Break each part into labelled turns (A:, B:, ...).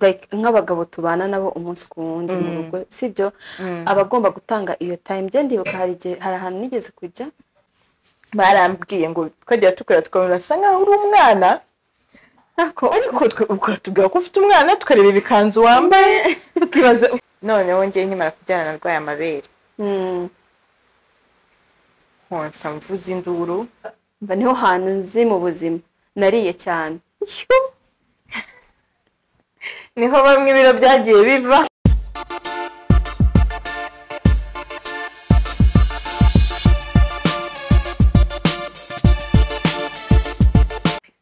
A: like nk'abagabo tubana nabo umunsi ku wundi mu
B: Mm.
A: rugo sibyo
B: Mm.
A: aba agomba gutanga iyo time byo ndibuka hari igihe hari ahantu nigeze kujya
B: barambwiye ngo twajya tukora tukamubwira asa nkaho uri umwana
A: ariko
B: ariko twe ukatubwira ko ufite umwana tukareba ibikanzu wambaye tukibaza noneho ngewe nkimara kubyara narwaye amabere
A: Mm.
B: nkonsa mvuza induru
A: mva niho hantu nzi mu buzima nariye cyane
B: niho bamwe ibiro byagiye biva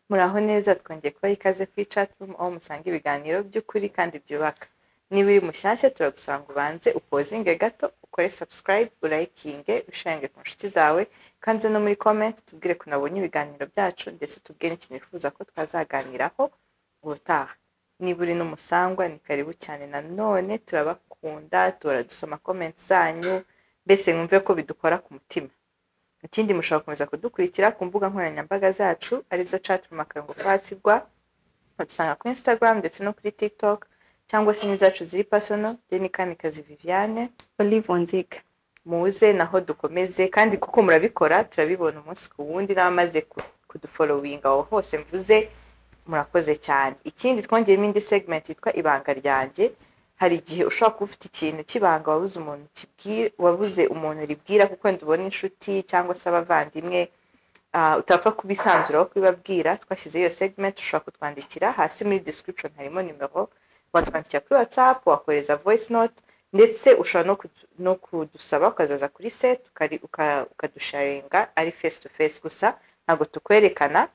B: muraho neza twongeye kubaha ikaze kuri chatroom aho musanga ibiganiro by'ukuri kandi byubaka niba uri mushyashya turagusanga ubanze upozinge gato ukore subscribe urayikinge usharinge ku nshuti zawe kandi uze no muri comment tubwire ko unabonye ibiganiro byacu ndetse utubwire n'ikintu wifuza ko twazaganiraho ubutaha niba uri n'umusangwa ni karibu cyane nanone turabakunda duhora dusoma comment zanyu mbese mwumve ko bidukora ku mutima ikindi mushobora gukomeza kudukurikira ku mbuga nkoranyambaga zacu arizo chatroom akarongo kwasigwa badusanga kuri instagram ndetse no kuri tiktok cyangwa se n'izacu ziri pasono ryo ni kamikazi viviane
A: olive onziga
B: muze naho dukomeze kandi kuko murabikora turabibona umunsi ku wundi n'abamaze ku- kudufolowinga aho hose mvuze murakoze cyane ikindi twongeyemo indi segment yitwa ibanga ryanjye hari igihe ushobora kuba ufite ikintu cy'ibanga wabuze umuntu kibwira wabuze umuntu ribwira kuko wenda ubona inshuti cyangwa se abavandimwe ah, utapfa kubisanzuraho kubibabwira twashyizeho iyo segment ushobora kutwandikira hasi muri description harimo nimero watwandikira kuri whatsapp wakohereza voice note ndetse ushobora no kudu- no kudusaba ukazaza kuri set ukari- uka- ukadusharinga ari face to face gusa ntabwo tukwerekana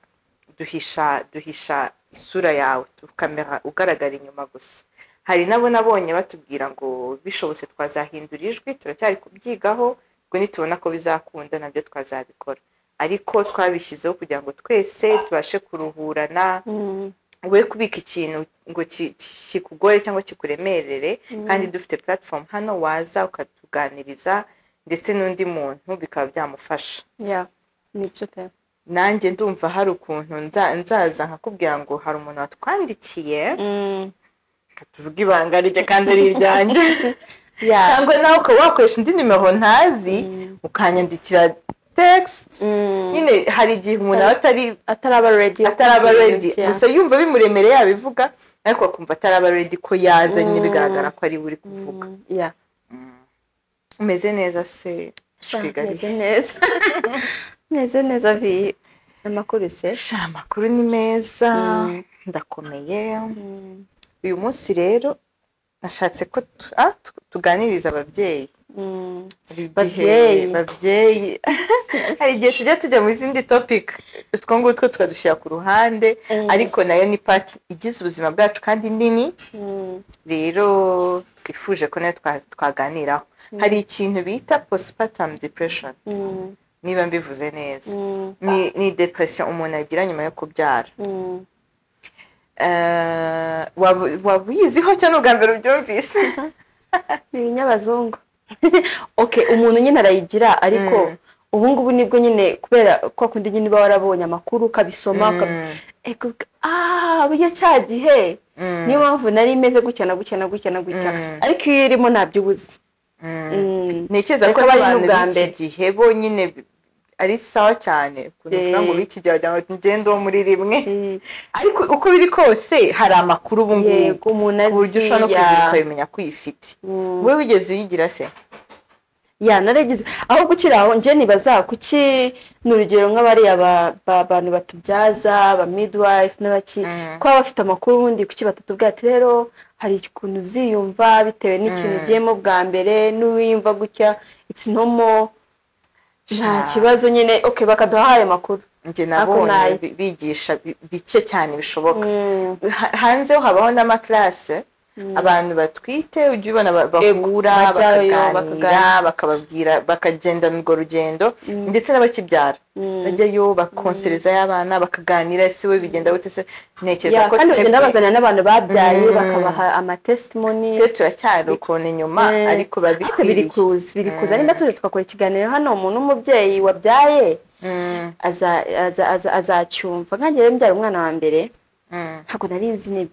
B: duhisha duhisha isura yawe kamera ugaragara inyuma gusa hari nabo nabonye batubwira ngo bishobotse twazahindura ijwi turacyari kubyigaho ubwo nitubona ko bizakunda nabyo twazabikora ariko twabishyizeho kugira ngo twese tubashe kuruhurana
A: Mm.
B: we kubika ikintu ngo ki- ki- kikugore cyangwa kikuremerere kandi dufite platform hano waza ukatuganiriza ndetse n'undi muntu bikaba byamufasha
A: yeah nibyo pe
B: nanjye ndumva hari ukuntu nza- nzaza nkakubwira ngo hari umuntu watwandikiye
A: Mm.
B: tuvuga ibanga rye kandi ari iryanjye
A: yeah
B: cyangwa nawe ukaba wakoresha indi nimero ntazi
A: Mm.
B: ukanyandikira tegisiti
A: Mm.
B: nyine hari igihe umuntu aba atari
A: ataraba ready yo
B: ataraba
A: kugira
B: redi
A: ibyo.
B: gusa yumva bimuremereye yabivuga ariko akumva ataraba redi ko yaza nyine bigaragara ko ari we uri kuvuga
A: Mm. yeah
B: umeze neza se Shwigari.
A: meze neza meze neza vi amakuru se
B: sha amakuru ni meza
A: Mm.
B: ndakomeye
A: Mm.
B: uyu munsi rero nashatse ko tu- ah, tu- tuganiriza ababyeyi
A: Mm.
B: Hari igihe-
A: Babyeyi.
B: babyeyi hari igihe tujya tujya mu zindi topic utwo ngutwo tukadushyira ku ruhande ariko nayo ni part igize ubuzima bwacu kandi nini
A: Mm.
B: rero twifuje ko nayo twa- twaganiraho hari ikintu bita postpartum depression
A: Mm.
B: niba mbivuze neza
A: Mm.
B: ni, ni depression umuntu agira nyuma yo kubyara
A: Mm.
B: Eh, waba- waba uyiziho cyangwa ubwa mbere ubyumvise
A: ni ibinyabazungu okay umuntu nyine arayigira ariko
B: Mm.
A: ubu ngubu nibwo nyine kubera ko kundi nyine uba warabonye amakuru ukabisoma uka-
B: Mm,
A: Ego, uka- ah burya cya gihe
B: mm,
A: niyo mpamvu nari imeze gutya na gutya na gutya na gutya
B: Mm.
A: ariko iyo irimo ntabyo ubuze
B: mm.
A: Mm.
B: ntekereza
A: Ariko
B: ko
A: bari
B: n'abantu
A: n'ubwa
B: b'iki
A: mbere.
B: gihe bo nyine bi- ari sawa cyane ukuntu uvuga ngo
A: Eh.
B: b'iki gihe wagira ngo ngende wo muri rimwe
A: Mm.
B: ariko uko biri kose hari amakuru ubu ngubu
A: yego umuntu
B: ku buryo ushobora no
A: azi
B: kuyigira
A: ya
B: ukabimenya ko uyifite
A: Mm.
B: wowe wigeze uyigira se
A: ya naragize aho gukira aho njye nibaza kuki ni urugero nk'abariya ba- ba- bantu batubyaza ba midwife n'abaki
B: Mm.
A: kuba bafite amakuru ubundi kuki batatubwira ati rero hari ukuntu uziyumva bitewe n'ikintu
B: Mm.
A: ugiyemo bwa mbere n'uwiyumva gutya it's normal nta
B: Sha.
A: kibazo nyine ok bakaduha ayo makuru
B: njye
A: nayo.
B: nabonye bi- bigisha bi- bike cyane bishoboka Ha- hanze ho habaho n'amakarase abantu batwite ujya ubona ba- bahura
A: bajyayo,
B: bakaganira
A: bakaganira.
B: bakababwira bakagendana urwo rugendo
A: Mm.
B: ndetse n'abakibyara
A: Mm.
B: bajyayo bakonsereza y'abana bakaganira ese we bigenda gute se ntekereza
A: Yeah,
B: ko
A: kandi bagenda
B: twebwe-
A: bazanira n'abantu babyaye
B: Mm.
A: bakabaha amatestimoni
B: twebwe turacyari ukuntu inyuma
A: Eh,
B: ariko
A: ariko biri
B: babikwiriye
A: kuza biri kuza
B: Mm.
A: niba tuje tugakora ikiganiro hano umuntu w'umubyeyi wabyaye
B: Mm,
A: aza- aza- aza- azacyumva nkange rero mbyara umwana wa mbere
B: mm,
A: ntabwo nari nzi niba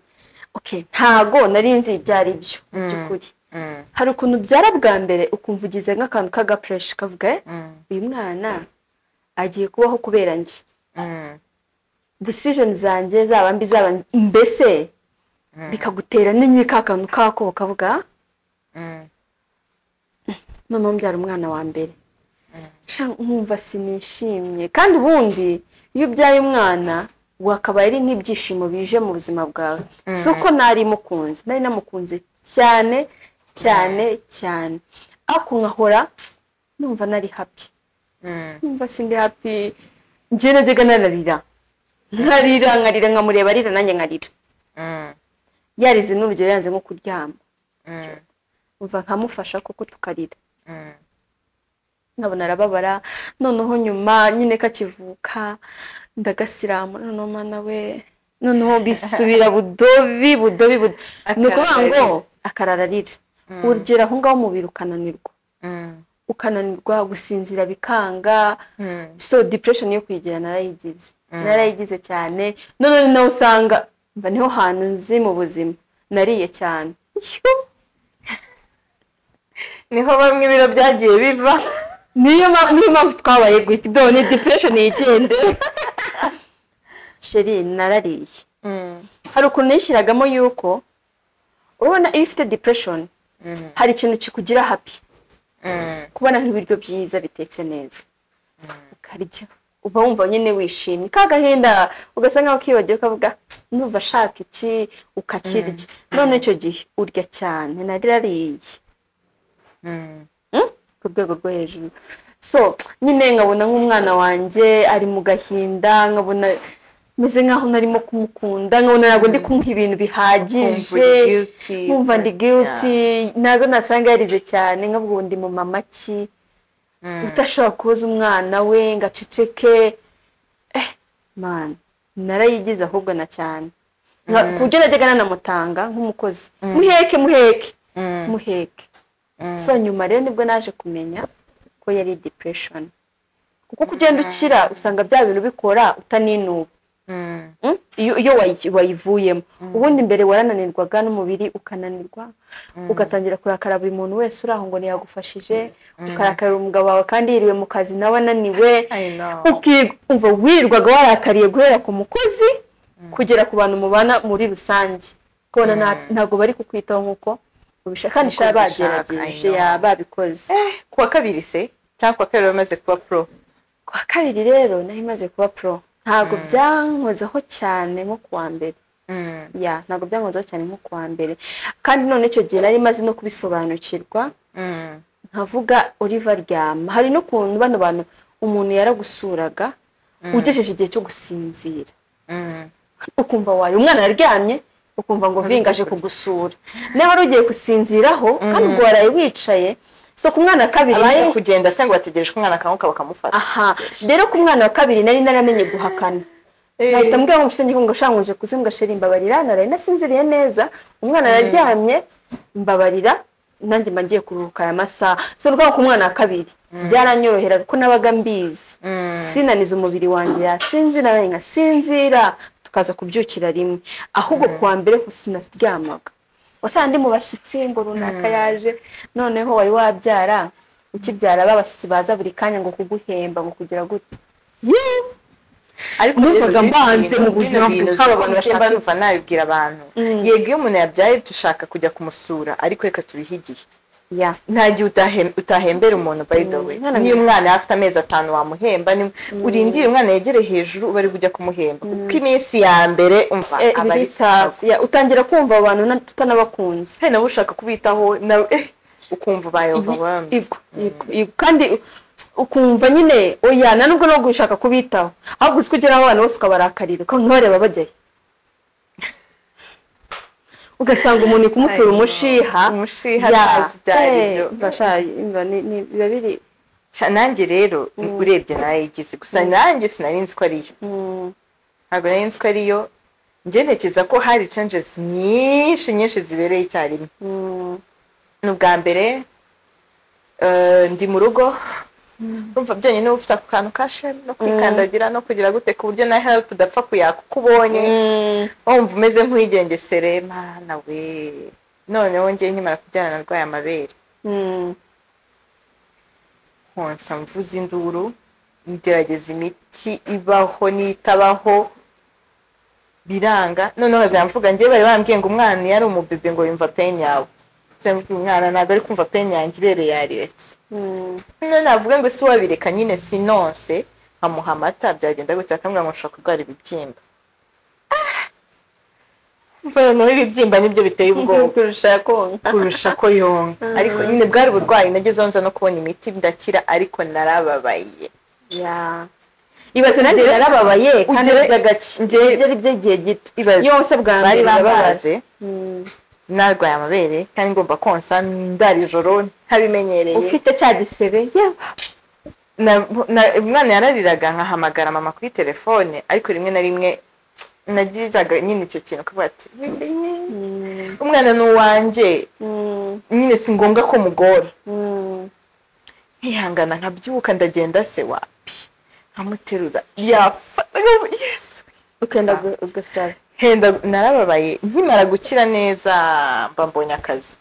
A: okay ntago nari nzi ibyo ari byo mu
B: Mm.
A: by'ukuri
B: Mm,
A: hari ukuntu ubyara bwa mbere ukumva ugize nk'akantu k'agapureshi kavuga "Eh,
B: mm,
A: uyu mwana agiye kubaho kubera njye
B: mm,
A: decision zanjye zaba mbi zaba mbese
B: Mm.
A: bikagutera n'inyi ka kantu kako kavuga
B: mm,
A: noneho mbyara umwana wa mbere sha nkumva sinishimye kandi ubundi iyo ubyaye umwana wakabaye ari nk'ibyishimo bije mu buzima bwawe si uko nari mukunze nari namukunze cyane cyane cyane ariko nkahora numva nari happy
B: mm,
A: numva sindi happy njye najyaga nararira nkarira nkarira nkamureba arira nanjye nkarira
B: mm,
A: yarize n'urugero yanze nko kuryama
B: mm,
A: umva nkamufasha kuko tukarira
B: mm,
A: nkabona arababara noneho nyuma nyine kakivuka ndagasiramura noneho mana we noneho bisubira budobi budobi budobi ni ukuvuga ngo akarararira
B: Mm.
A: urugero aho ngaho umubiri ukananirwa
B: mm,
A: ukananirwa gusinzira bikanga
B: mm,
A: so depression yo kwigira narayigize
B: Mm.
A: narayigize cyane none nawe usanga mba niho hantu nzi mu buzima nariye cyane
B: niho bamwe ibiro byagiye biva
A: niyo ma- niyo mpamvu twabaye gutya dore depression yigende sheri narariye
B: Mm,
A: hari ukuntu nishyiragamo yuko ubona iyo ufite depression
B: mm,
A: hari ikintu kikugira happy
B: mm,
A: kubona nk'ibiryo byiza bitetse neza ukarya uba wumva nyine wishimye ka gahinda ugasa nkaho kibagiwe ukavuga "Tsk, ndumva ashaka iki ukakirya none icyo gihe urya cyane narirariye
B: mm,
A: ku rwego rwo hejuru so nyine nkabona nk'umwana wanjye ari mu gahinda nkabona meze nk'aho narimo kumukunda nkabona ntabwo ndi kumuha ibintu
B: Ukumva
A: bihagije
B: uri guilty.
A: nkumva ndi guilty naza nasanga yarize cyane nkavuga ngo ndi mu mama ki
B: Mm,
A: utashobora kubuza umwana we ngo aceceke eh man narayigize ahubwo na cyane Nka- ku buryo najyaga nanamutanga nk'umukozi muheke muheke
B: mm,
A: muheke
B: mm,
A: so nyuma rero nibwo naje kumenya ko yari depression kuko kugenda ukira usanga bya bintu bikora utaninuba
B: mm,
A: mm? iyo, iyo wayi- wayivuyemo ubundi mbere warananirwaga n'umubiri ukananirwa ugatangira kurakara buri muntu wese uri aho ngo ntiyagufashije ukarakarira umugabo wawe kandi yiriwe mu kazi nawe ananiwe
B: I know.
A: uki- umva wirirwaga warakariye guhera ku mukozi kugera ku bantu mubana muri rusange kubona nta- ntabwo bari kukwitaho nk'uko ubishaka kandi
B: Nk'uko
A: shaba
B: ubishaka,
A: bagerageje
B: I know.
A: yaba babikoze
B: Eh, ku wa kabiri se cyangwa ku wa kabiri bamaze kuba pro
A: ku wa kabiri rero nari maze kuba pro ntabwo byankozeho cyane nko ku wa mbere
B: Mm,
A: ya ntabwo byankozeho cyane nko ku wa mbere kandi none icyo gihe nari maze no kubisobanukirwa
B: mm,
A: nkavuga uriva aryama hari n'ukuntu bano bantu umuntu yaragusuraga ugejeje igihe cyo gusinzira
B: mm,
A: ukumva wayo umwana yaryamye ukumva ngo vingaje kugusura nawe wari ugiye gusinziraho kandi ubwo waraye wicaye so ku mwana wa kabiri
B: abaye
A: nayo-
B: kugenda se ngo bategereje ko umwana akanguka bakamufata
A: aha rero ku mwana wa kabiri nari naramenye guhakana
B: Eh,
A: bahita mbwira ngo nshuti ngo shanguje kuzi ngashira imbabarira naraye nasinziriye neza umwana araryamye mbabarira nanjye mba ngiye kuruhuka aya masaha so rwaba ku mwana wa kabiri byaranyorohera kuko nabaga mbizi
B: mm,
A: sinaniza umubiri wanjye yasinzira nanjye nkasinzira tukaza kubyukira rimwe ahubwo kuwa mbere ho sinaryamaga wasanga ndi mu bashyitsi ngo runaka yaje noneho wari wabyara ukibyara babashyitsi baza buri kanya ngo kuguhemba ngo kugira gute Yeee!
B: ariko
A: numvaga mbanze mu buzima bwe, hari abantu
B: bw'abantu
A: bashaka-
B: numva nabibwira abantu yego iyo umuntu yabyaye dushaka kujya kumusura ariko reka tubihe igihe
A: ya
B: nta gihe utahem- utahembera umuntu by the way
A: Mwana
B: niyo
A: mwiza.
B: umwana afite amezi atanu wamuhemba ni- urindire umwana yegere hejuru uba ari kujya kumuhemba kuko iminsi ya mbere umva
A: Eh,
B: aba ari
A: biri tough. Ya, utangira kumva abantu na- tutanabakunze
B: hari nawe ushaka kubitaho nawe eh, ukumva ubaye overwhelmed
A: Ego, ego, ego. kandi u- ukumva nyine oya na nubwo no gushaka kubitaho ahubwo uzi ko ugera aho abana bose ukabarakarira ukabona bareba bajyayo ugasanga umuntu uri kumutura
B: Ayo,
A: umushiha
B: umushiha
A: Ya,
B: ntazi ibyo ari
A: eh,
B: byo.
A: mba sha, mba ni- ni- biba biri
B: Ca- nanjye rero urebye narayigize gusa nanjye sinari nzi ko ariyo
A: mm,
B: ntabwo nari nzi ko ariyo njye ntekereza ko hari changes nyinshi nyinshi zibereye icyarimwe
A: mm,
B: ni ubwa mbere eh, ndi mu rugo urumva byonyine uba ufite ako kantu ka sheme no kwikandagira no kugira gute ku buryo na help udapfa kuyaka uko ubonye wumva umeze nk'uwigengesere mana we noneho njye nkimara kubyara narwaye amabere nkonsa mvuza induru ngerageza imiti ibaho n'itabaho biranga noneho hazamvuga njyewe bari bambwiye ngo umwana iyo ari umubebe ngo yumva pain yawe zambwiye umwana ntabwo ari kumva pain yanjye ibere yariretse none navuga ngo si wabireka nyine sinonse nkamuha amata byagenda gutya akamubwira ngo ushobora kurwara ibibyimba noneho ibibyimba nibyo biteye ubwoba
A: kurusha konka
B: kurusha ko yonka ariko nyine bwari uburwayi nagezeho nza no kubona imiti ndakira ariko narababaye
A: ya ibaze nanjye
B: Ugere-
A: narababaye kandi
B: ugere-
A: biza gake
B: ugere-
A: byari by'igihe gito
B: Ibaze.
A: yose bwa
B: bari
A: mbere
B: babaze
A: Mm.
B: narwaye amabere kandi ngomba konsa ndara ijoro ntabimenyereye
A: ufite cya gisebe yewe
B: na- na- umwana yarariraga nkahamagara mama kuri telefone ariko rimwe na rimwe nagiraga nyine icyo kintu kuvuga ati
A: Mm,
B: umwana ni uwanjye
A: mm,
B: nyine si ngombwa ko mugora
A: mm.
B: nkihangana nkabyuka ndagenda se wapi nkamuterura yafa nkavuga, yesu
A: ukenda gu- gusaba
B: henda narababaye nkimara gukira neza mba mbonye akazi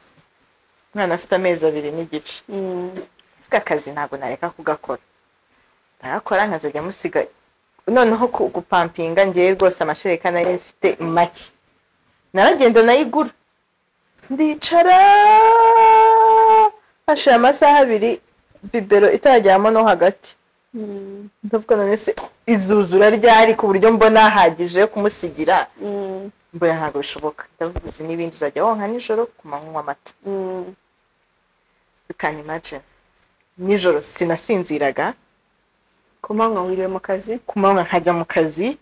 B: umwana afite amezi abiri n'igice
A: Mm,
B: Ndavuga akazi ntabwo nareka kugakora ndagakora nkazajya musiga noneho ku- gupampinga ngewe rwose amashereka nari mfite make naragenda nayigura ndicara hashira amasaha abiri bibero itarajyamo no hagati
A: mm,
B: ndavuga none se izuzura ryari ku buryo mbona hahagije yo kumusigira
A: mm,
B: mbona ntabwo bishoboka ndavuga uzi n'ibindi uzajya wonka nijoro ku manywa amata
A: mm.
B: you can imagine nijoro sinasinziraga
A: ku manywa wiriwe mu kazi
B: ku manywa nkajya mu kazi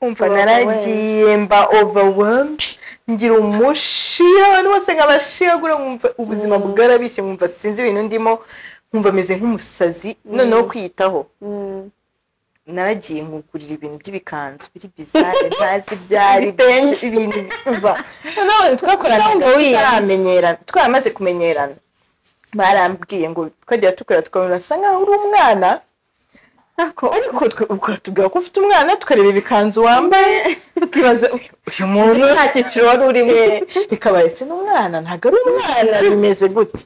B: umva
A: Overwhelmed.
B: naragiye mba overwhelmed ngira umushiya abantu bose nkabashiyagura nkumva ubuzima bwarabishye nkumva sinzi ibintu ndimo nkumva meze nk'umusazi noneho kwiyitaho
A: Mm.
B: naragiye nkugurira ibintu by'ibikanzu biri bizari ntazi byari
A: Ibitenge.
B: ibintu biva noneho abantu twakoranaga
A: Urumva wiyanze.
B: tutaramenyerana twaramaze kumenyerana barambwiye ngo twajya tukora tukabona asa nkaho uri umwana
A: ariko
B: ariko twe ukatubwira ko ufite umwana tukareba ibikanzu wambaye tukibaza uyu muntu
A: nta cyiciro wari urimo
B: Eh, bikabaye se n'umwana ntabwo ari umwana bimeze gute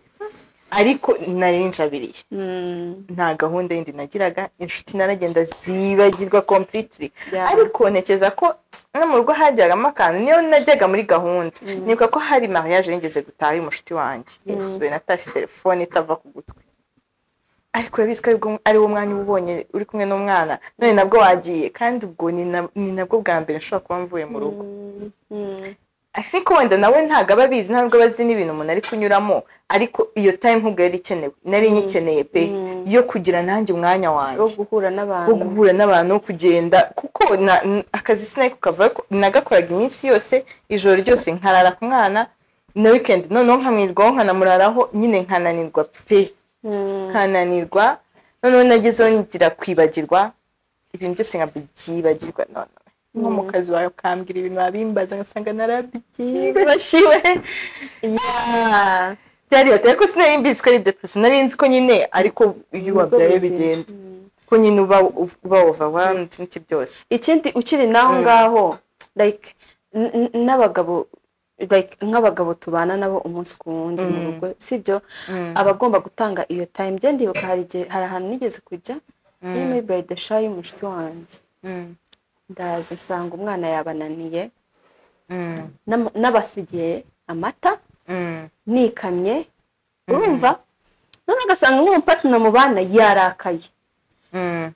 B: ariko nari njabiriye
A: Mm,
B: nta gahunda yindi nagiraga inshuti naragenda zibagirwa completely
A: Yeah.
B: ariko ntekereza ko no mu rugo hajyagamo akantu niyo najyaga muri gahunda nibuka ko hari mariage yigeze gutaha y'umushuti wanjye yesuwe natashye telefone itava ku gutwi ariko urabizi ko aribwo- ari wo mwanya uba ubonye uri kumwe n'umwana none nabwo wagiye kandi ubwo ni na- ni nabwo bwa mbere nshobora kuba mvuye mu rugo
A: mm, mm.
B: I think wenda nawe ntabwo aba abizi ntabwo aba azi n'ibintu umuntu ari kunyuramo ariko iyo time nkubwo yari ikenewe nari nyikeneye pe
A: Mm.
B: yo kugira nanjye umwanya
A: wo
B: wanjye
A: guhura
B: wo
A: n'abantu
B: guhura n'abantu wo kugenda kuko na- n- akazi sinari kukava nagakoraga iminsi yose ijoro ryose nkarara ku mwana na weekend noneho nkamwirwaho nkanamuraraho nyine nkananirwa pe
A: Mm,
B: nkananirwa noneho nagezeho ngira kwibagirwa ibintu byose nkabyibagirwa noneho nko mu kazi wawe ukambwira ibintu wabimbaza ngasanga narabyiba
A: yibagiwe Yeah.
B: byari bateye ko sinari mbizi ko ari depression nari nzi ko nyine ariko iyo
A: Nibwo
B: wabyaye
A: buzima.
B: bigenda
A: Mm.
B: ko nyine uba uba overwhelmed n'iki byose
A: ikindi ukiri naho ngaho like n- n- n'abagabo like nk'abagabo tubana nabo umunsi ku wundi mu
B: Mm.
A: rugo sibyo
B: Mm.
A: aba agomba gutanga iyo time njye ndibuka hari igihe hari ahantu nigeze kujya ni muri birthday shower y'umushiti wanjye ndaza nsanga umwana yabananiye nam- nabasigiye amata nikamye urumva none agasanga nk'umupatina mu bana yarakaye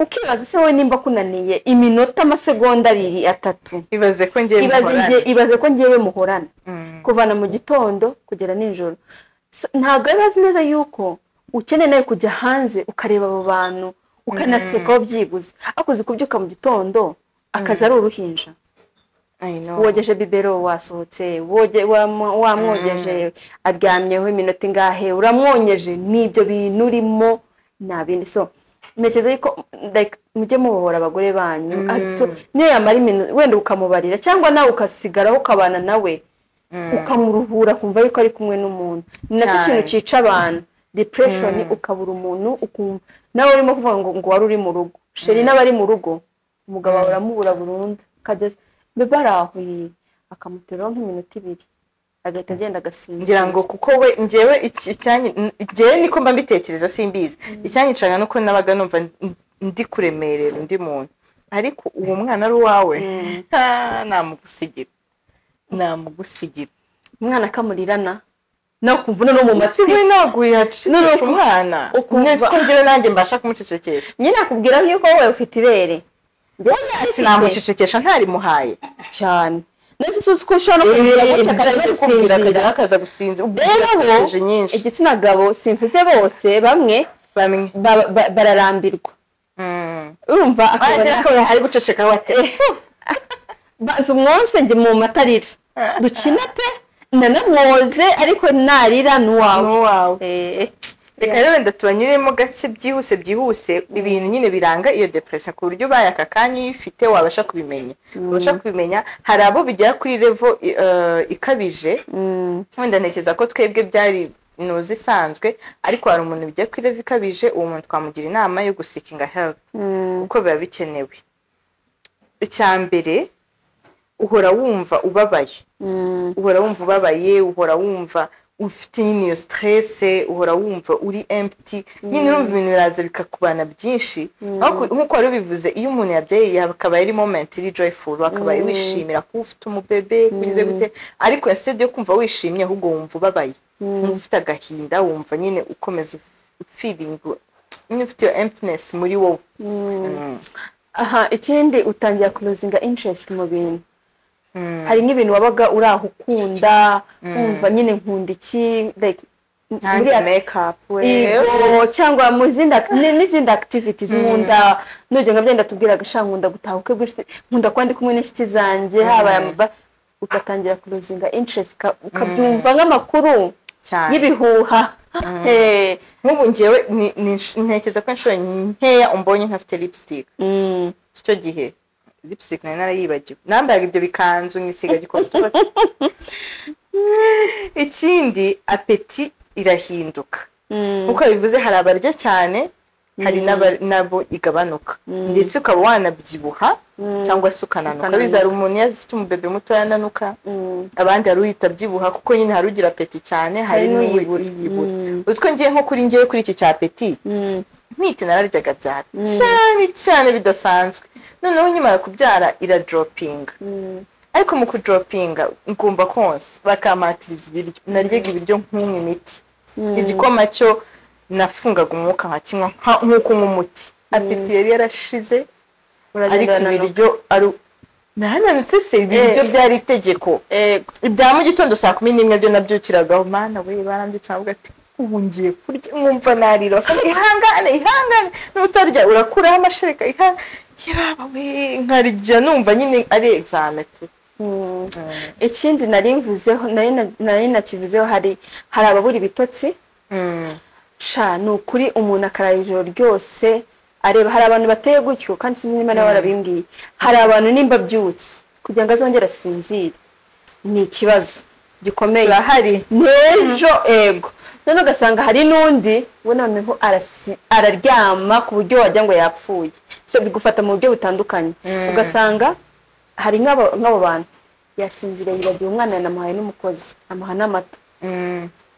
A: ukibaza se wowe nimba kunaniye iminota amasegonda abiri atatu
B: ibaze ko ngiye
A: ibaze
B: muhorana.
A: njye- ibaze ko ngewe muhorana
B: Mm.
A: kuvana mu gitondo kugera nijoro So, ntabwo biba azi neza yuko ukeneye nawe kujya hanze ukareba abo bantu ukanaseka wabyibuze akoze kubyuka mu gitondo akazi ari uruhinja
B: I know.
A: wogeje bibero wasohotse woge- wam- wamwogeje aryamyeho iminota ingahe uramwonyeje n'ibyo bintu urimo nta bindi so ntekereza yuko like, mujye mubohora abagore banyu Ati, so, niyo yamara iminota wenda ukamubarira cyangwa nawe ukasigaraho ukabana nawe ukamuruhura kumva yuko ari kumwe n'umuntu ni nacyo
B: Cyane.
A: kintu cyica abantu depression ukabura umuntu ukumva nawe urimo kuvuga ngo ngo wari uri mu rugo sheri n'abari mu rugo umugabo wawe uramubura burundu akageza mbe barahuye akamuterura nk'iminota ibiri agahita agenda agasinzira
B: ngira ngo kuko we ngewe iki- icyanyi- n- ngewe niko mba mbitekereza simbizi icyanyicanga nuko nabaga numva n- ndi kuremerera undi muntu ariko uwo mwana ari uwawe Ha, namugusigira namugusigira
A: umwana akamurirana nawe ukumva noneho mu matwi
B: siwe naguye
A: Noneho
B: hacecekesha umwana
A: ukumva-
B: mwese ko ngewe nanjye mbasha kumucecekesha
A: nyine akubwira yuko wowe ufite ibere njyewe narifite
B: sinamucecekesha ntarimuhaye
A: cyane ndetse si uko ushobora no kumubwira gutya akajya
B: akakubwira
A: gusinzira
B: akajya akaza
A: rero
B: gusinzira
A: bo
B: ubwiratekereje nyinshi
A: igitsina gabo simvuze bose bamwe
B: bamwe
A: ba- ba- bararambirwa urumva
B: wagira
A: akabona
B: ko hari guceceka wate
A: baza umwonse njye mu matarira dukina pe nanamwoze ariko narira n'uwawe
B: n'uwawe
A: Eh,
B: reka rero wenda tubanyuremo gake byihuse byihuse ibintu nyine biranga iyo depression ku buryo ubaye aka kanya uyifite wabasha kubimenya wabasha kubimenya hari abo bigera kuri revo ikabije
A: mm,
B: wenda ntekereza ko twebwe byari inuzi isanzwe ariko hari umuntu bigiye kuri revo ikabije uwo muntu twamugira inama yo gusikinga help
A: mm,
B: kuko biba bikenewe icya mbere uhora wumva ubabaye
A: mm,
B: uhora wumva ubabaye uhora wumva ufite nyine iyo stresse uhora wumva uri empty nyine urumva ibintu biraza bikakubana byinshi ariko nk'uko wari ubivuze iyo umuntu yabyaye yakabaye ari moment iri joyful wakabaye wishimira kuba ufite umubebe kugize gute ariko yasabye yo kumva wishimye ahubwo wumva ubabaye wumva ufite agahinda wumva nyine ukomeza feeling nyine ufite iyo emptiness muri wowe Mm.
A: aha ikindi utangira kulozinga interest mu bintu
B: Mm.
A: hari nk'ibintu wabaga uri aho ukunda wumva nyine nkunda iki like,
B: nanjye
A: buriya-
B: makeup we
A: Yego, cyangwa mu zindi act- ni- n'izindi activities nkunda nujya nka byenda tubwira gasha nkunda gutaha ubukwe bw'inshuti nkunda kuba ndi kumwe n'inshuti zanjye haba aya maba- ugatangira kuruzinga interest uka- ukabyumva nk'amakuru
B: cyane
A: y'ibihuha Eh,
B: nk'ubu ngewe ni- ni insh- ntekereza ko inshuro nkeya umbonye ntafite lipstick
A: mm,
B: icyo gihe lipstick nari narayibagiwe nambaraga ibyo bikanzu nkisiga gikotora ikindi apeti irahinduka
A: mm,
B: nk'uko bivuze hari abarya cyane hari n'aba- nabo igabanuka ndetse ukaba wanabyibuha cyangwa se ukananuka
A: Ukananuka.
B: bizara umuntu iyo afite umubebe mutoya ananuka
A: mm,
B: abandi hari uhita abyibuha kuko nyine hari ugira apeti cyane hari
A: Hari n'uyibura.
B: n'uyibura
A: Mm.
B: utwo ngiye nko kuri ngewe kuri iki cya apeti
A: mm,
B: ntwite nararyaga byara cyane cyane bidasanzwe noneho nkimara kubyara iradaropinga
A: mm,
B: ariko mu kudoropinga ngomba konsa bakampatiriza ibiryo naryaga ibiryo nk'unywa imiti igikoma cyo nafungaga umwuka nkakinywa nka- nk'uko unywa umuti apeti yari yarashize
A: uragenda
B: ariko
A: urananuka.
B: ibiryo ari nahananutse se ibiryo byari itegeko
A: Yego.
B: ibya mu gitondo saa kumi n'imwe byo nabyukiragaho mana we barambitse ntabwo ati ubu ngiye kurya nkumva narira bakambwira, ihangane ihangane n'utarya urakuraho amashereka ihangane yebawe we nkarya numva nyine ari examen tu
A: Mm. ikindi nari mvuzeho nari na- nari nakivuzeho hari hari ababura ibitotsi sha ni ukuri umuntu akarara ijoro ryose areba hari abantu bateye gutyo kandi sinzi niba nawe warabimbwiye hari abantu nimba abyutse kugira ngo azongere asinzire ni ikibazo gikomeye
B: urahari
A: n'ejo ego noneho ugasanga hari n'undi we noneho arasi- araryama ku buryo wagira ngo yapfuye so bigufata mu buryo butandukanye ugasanga hari nk'abo nk'abo bantu yasinziriye yibagiwe umwana yanamuhaye n'umukozi amuha n'amata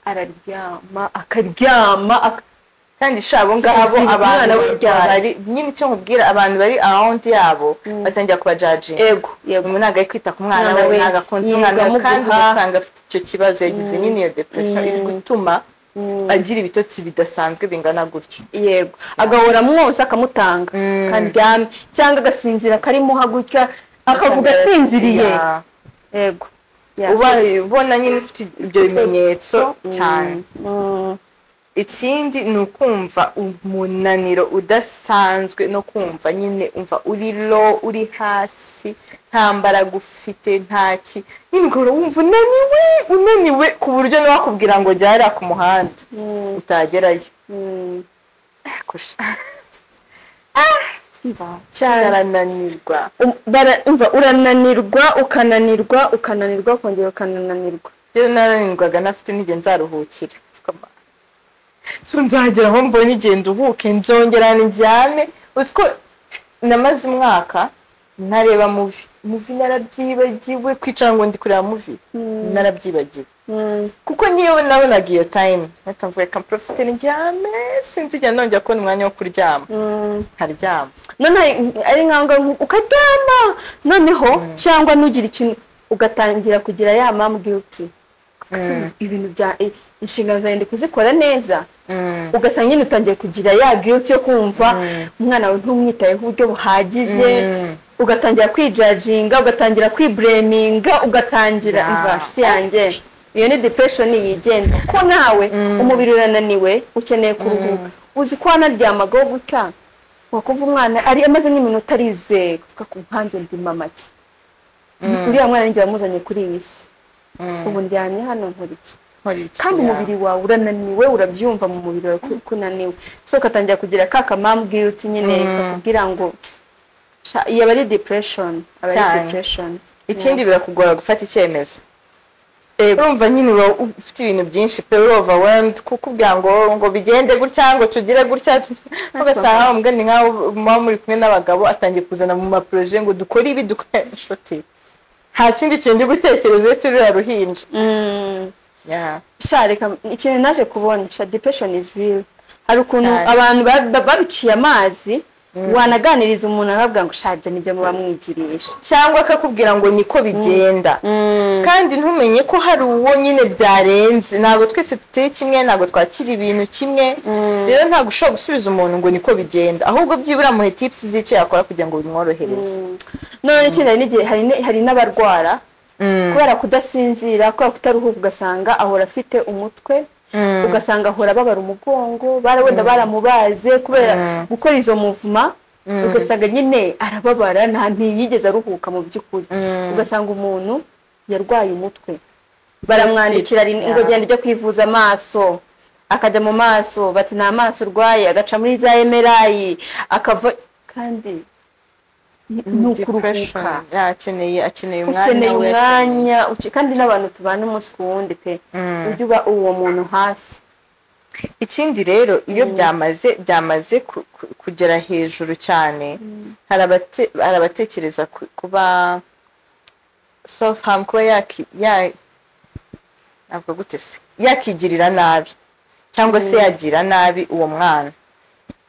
A: araryama akaryama ak-
B: kandi sha abo ngabo
A: Sinzi umwana
B: abantu
A: w'ibyaha.
B: bari nyine icyo nkubwira abantu bari around yabo batangira kubajaji
A: ego yego
B: umuntu ntabwo ari kwita ku mwana
A: Umwana
B: we
A: we
B: ntabwo akunze umwana we
A: yirirwa
B: kandi
A: amuguha.
B: ugasanga afite icyo kibazo yagize nyine iyo depression iri gutuma agira ibitotsi bidasanzwe bingana gutyo
A: yego agahora amwoza akamutanga akaryame cyangwa agasinzira akarimuha gutya akavuga asinziriye
B: Yeah.
A: yego
B: ubaye ubona nyine ufite ibyo bimenyetso cyane
A: Mm,
B: ikindi ni ukumva umunaniro udasanzwe no kumva nyine umva uri lo uri hasi nta mbaraga ufite nta ki nyine ugahora wumva unaniwe unaniwe ku buryo n'uwakubwira ngo jya hariya ku muhanda
A: mm,
B: utagerayo
A: mm.
B: Ariko sha,
A: Umva, cyane
B: arananirwa
A: Um, bara- umva urananirwa ukananirwa ukananirwa ukongera ukanananirwa
B: rero naranirwaga nafite n'igihe nzaruhukira so nzagera aho mbonye igihe nduhuke nzongera ndyame uzi ko namaze umwaka ntareba muvi muvi narabyibagiwe kwicara ngo ndi kureba muvi narabyibagiwe kuko niyo nabonaga iyo tayime mpita mvuga reka mporofite ndyame sinzigera nongera kubona umwanya wo kuryama nkaryama
A: none ari ngombwa ukaryama noneho cyangwa nugira ikintu ugatangira kugira ya mamu giyuti ibintu bya inshingano zawe ndi kuzikora neza ugasanga nyine utangiye kugira ya giyuti yo kumva umwana wawe ntumwitayeho uburyo buhagije ugatangira kwijaginga ugatangira kwibureminga ugatangira
B: Ja.
A: imvasiti yanjye iyo ni depression yigenga ko nawe umubiri urananiwe ukeneye kuruhuka uzi ko wanaryamagaho gutya wakumva umwana ari amaze nk'iminota arizeye kuvuga ku mpamvu ndi mamaki uriya mwana ninjye wamuzanye kuri iyi si ubu ndyamye hano nkora iki kandi umubiri wawe urananiwe urabyumva mu mubiri wawe ko- ko unaniwe so ugatangira kugira ka kamamu giyuti nyine kakubwira ngo sha- iyi aba ari depression aba ari
B: Cyane.
A: depression
B: ikindi birakugora gufata icyemezo urumva nyine uba ufite ibintu byinshi pe uri overwhelmed kuko ubwira ngo ngo bigende gutya ngo tugire gutya ugasanga umugani nkaho muba muri kumwe n'abagabo atangiye kuzana mu maporoje ngo dukore ibi dukore inshuti nta kindi kintu uri gutekereza uretse ruriya ruhinja
A: Mm.
B: Yeah.
A: sha reka ikintu naje kubona sha depression is real hari ukuntu
B: Cyane.
A: abantu ba- ba- babiciye amazi wanaganiriza umuntu akabwira ngo sha ibyo nibyo muba mwigirisha
B: cyangwa akakubwira ngo niko bigenda kandi ntumenye ko hari uwo nyine byarenze ntabwo twese duteye kimwe ntabwo twakira ibintu kimwe rero ntabwo ushobora gusubiza umuntu ngo niko bigenda ahubwo byibura muhe tipusi z'icyo yakora kugira ngo bimworohereze
A: none ikindi hari n'igihe hari n- hari n'abarwara kubera kudasinzira kubera kutaruhuka ugasanga ahora afite umutwe ugasanga ahora babara umugongo bara- wenda baramubaze kubera gukora izo muvuma ugasanga nyine arababara nta ntiyigeze aruhuka mu by'ukuri ugasanga umuntu yarwaye umutwe baramwandikira rin- ngo
B: Yeah.
A: genda ujye kwivuza amaso akajya mu maso bati nta maso urwaye agaca muri za emerayi akava kandi ni- ni
B: Depression.
A: ukuruhuka
B: Yeah, akeneye akeneye umwanya
A: ukeneye
B: we,
A: umwanya uke- kandi n'abantu tubana umunsi ku wundi pe
B: Mm.
A: ujye uba uwo muntu hafi
B: ikindi rero iyo byamaze byamaze ku- ku- kugera hejuru cyane hari abate- hari abatekereza ku- kuba self harm kuba yaki- ya- navuga gute se yakigirira nabi cyangwa se yagira nabi uwo mwana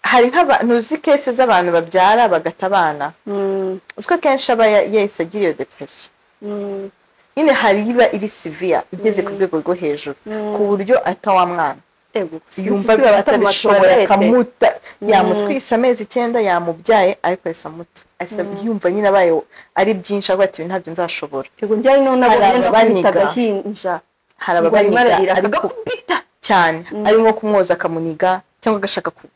B: hari nk'abantu uzi kese z'abantu babyara bagata abana
A: Mm,
B: uzi ko akenshi aba ya- yahise agira iyo depression
A: mm,
B: nyine hari iba iri siviya igeze ku rwego rwo hejuru ku buryo ahita wa mwana
A: ego
B: yumva
A: Sisi baba
B: atabishoboye
A: batamushorete.
B: akamuta yamutwise amezi icyenda yamubyaye ariko yahise amuta Ahise yumva nyine abaye ari byinshi ariko ati ibi ntabyo nzashobora
A: ego njyewe noneho
B: Hari
A: nabonye
B: ababaniga.
A: agahinja
B: hari
A: ngo arimo ararira
B: ababaniga ariko
A: agakubita
B: cyane ari nko kumwoza akamuniga cyangwa agashaka ku-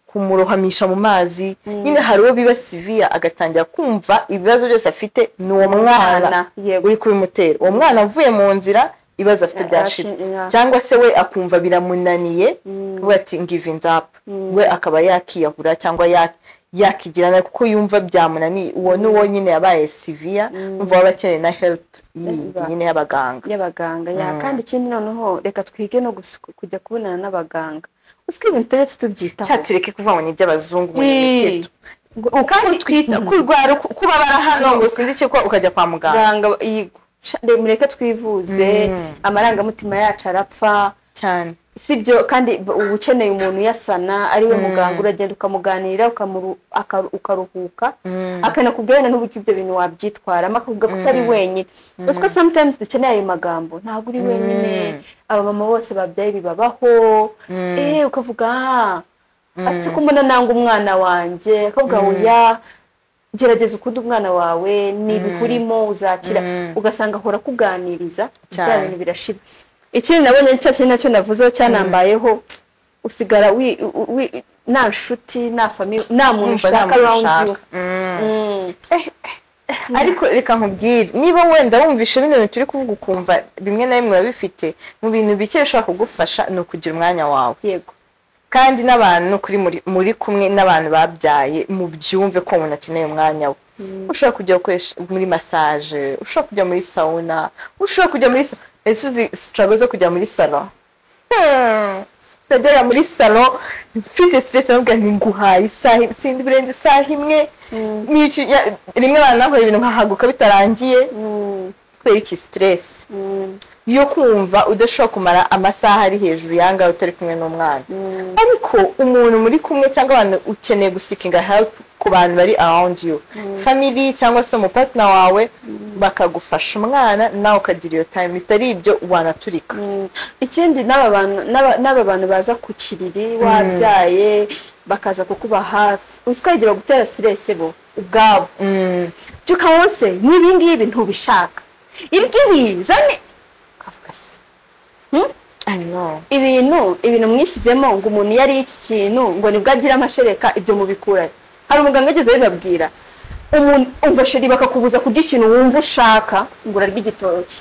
B: kumurohamisha mu mazi nyine hari uwo biba siviya agatangira kumva ibibazo byose afite ni uwo mwana
A: yego
B: uri kubimutera uwo mwana avuye mu nzira ibibazo afite byashira
A: Yashira.
B: cyangwa se we akumva biramunaniye we ati ngivinze apu we akaba yakiyahura cyangwa ya- yakigirana kuko yumva byamunaniye uwo ni uwo nyine yabaye siviya umva waba akeneye na helipu yindi nyine y'abaganga
A: y'abaganga ya kandi ikindi noneho reka twige no gusu- kujya kubonana n'abaganga usiko ibintu tutajya
B: cya
A: tutubyitaho
B: tureke kuvuga ngo ni iby'abazungu muri
A: Ii.
B: miteto uko twita ko urwara uko uko ubabara hano ngo sinzi icyo ukora, ukajya kwa muganga
A: Muganga yigo Sha- re- mureke twivuze amarangamutima yacu arapfa
B: cyane
A: si byo kandi b- uba ukeneye umuntu uyasana ariwe muganga uragenda ukamuganira ukamuru- akaru- ukaruhuka akanakubwira wenda n'uburyo ibyo bintu wabyitwaramo akakubwira ko utari wenyine gusa ko sometimes dukeneye ayo magambo ntabwo uri wenyine abamama bose babyaye bibabaho eh ukavuga ah ati ko mbona nanga umwana wanjye akakubwira oya gerageza ukunde umwana wawe ntibihurimo uzakira ugasanga ahora akuganiriza bya
B: Cyane.
A: bintu birashira ikindi nabonye cya kintu nacyo navuzeho cyanambayeho usigara wi, wi, nta nshuti nta famille nta muntu
B: Urumva nta
A: ushaka
B: muntu
A: around you
B: ushaka. Mm. ariko reka nkubwire niba wenda wumvishe bino bintu turi kuvuga ukumva bimwe na bimwe urabifite mu bintu bike bishobora kugufasha ni ukugira umwanya wawe
A: yego
B: kandi n'abantu kuri muri, muri kumwe n'abantu babyaye mu byumve ko umuntu akeneye umwanya we ushobora kujya gukoresha muri massage ushobora kujya muri sauna ushobora kujya muri sa- ese uzi struggle zo kujya muri salo Hmm. nagera muri salo mfite siteresi nubwo ni nguhaye isaha sindi birenze isaha imwe n'iki- ya- rimwe bananakora ibintu nkahaguka bitarangiye kubera iki siteresi yo kumva udashobora kumara amasaha ari hejuru yangahe utari kumwe n'umwana ariko umuntu muri kumwe cyangwa abantu ukeneye gusikinga help ku bantu bari around you family cyangwa se umupartner wawe bakagufasha umwana nawe ukagira iyo time bitari ibyo wanaturika
A: ikindi n'aba bantu- n'aba n'aba bantu baza ku kiriri wabyaye bakaza kukuba hafi uzi ko yagira gutera siteresi bo ubwabo byuka wose n'ibi ngibi ntubishaka ibyibi zane ukavuga se
B: I know.
A: ibintu ibintu mwishyizemo ngo umuntu iyo ariye iki kintu ngo nibwo agira amashereka ibyo mubikura he? hari umuganga ageze bibabwira umuntu umva sheri bakakubuza kurya ikintu wumva ushaka ngo urarya igitoki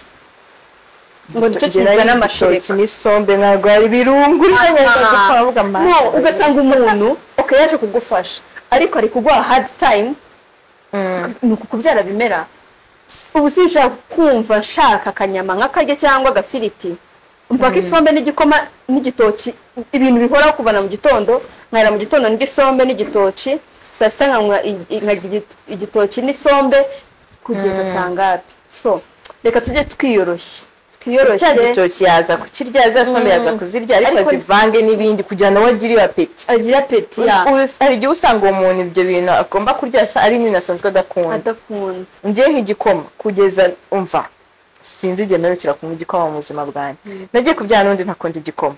A: ngo nicyo kizana amashereka
B: n'isombe ntabwo ari birungu neza gupfa aravuga
A: no ugasanga umuntu ok yaje kugufasha ariko ari kuguha hard time ni uku kubyara bimera S- ubu sinshobora kumva nshaka akanyama nk'akarya cyangwa agafiriti mpaka isombe n'igikoma n'igitoki ibintu bihoraho kuvana mu gitondo nkarira mu gitondo n'igisombe n'igitoki saa sita nkanywa i- i- nkarya igi- igitoki n'isombe kugeza saa ngapi so reka tujye twiyoroshya
B: cya
A: twiyoroshye
B: gitoki yaza kukirya za sombe yaza kuzirya ariko
A: Ariko-
B: azivange n'ibindi kugira ngo agire apeti
A: agira peti ya
B: Ubu- hari igihe usanga uwo muntu ibyo bintu agomba kurya asa- ari ibintu asanzwe adakunda
A: adakunda
B: ngewe nk'igikoma kugeza umva sinzi igihe mperukira kunywa igikoma mu buzima bwanjye nagiye kubyara n'undi ntakunda igikoma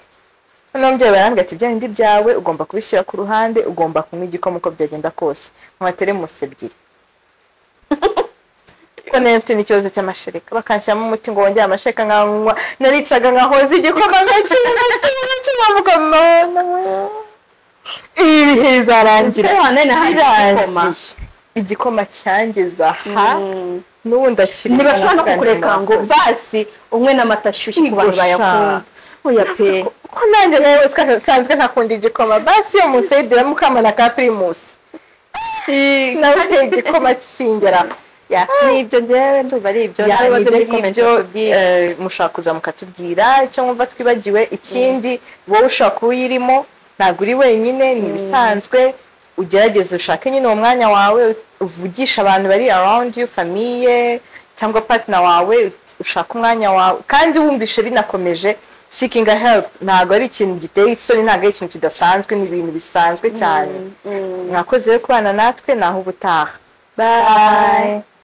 B: noneho umubyeyi barambwira ati bya bindi byawe ugomba kubishyira ku ruhande ugomba kunywa igikoma uko byagenda kose nkwa teremusi ebyiri ko nari mfite n'ikibazo cy'amashereka bakanshyiramo umuti ngo wongere amashereka nkanywa naricaga nkahoza igikoma menshi menshi menshi nkavuga none ibi bihe bizarangira
A: Ese wanene hari igikoma?
B: Birarangiye. igikoma cyangeza aha
A: Mm.
B: n'ubu ndakiri
A: ntibashobora no kukureka ngo basi umwe n'amata ashyushye ku bantu
B: Igusha.
A: bayakunda oya pe
B: ko nanjye nawe nsanzwe ntakunda igikoma basi iyo musayidira mukamana ka pirimusi nawe nta igikoma kingera
A: Ya, nibyo njyewe ndumva ari ibyo nawe baze muri comment
B: ngibyo
A: batubwire.
B: eh, mushaka kuza mukatubwira icyo mwumva twibagiwe ikindi wowe ushobora kuba uyirimo ntabwo uri wenyine ni ibisanzwe ugerageze ushake nyine uwo mwanya wawe uvugisha abantu bari around you famiye cyangwa partner wawe ushaka umwanya wawe kandi wumvishe binakomeje seeking a help ntabwo ari ikintu giteye isoni ntabwo ari ikintu kidasanzwe ni ibintu bisanzwe cyane mwakoze rero kubana natwe naho ubutaha
A: Bye.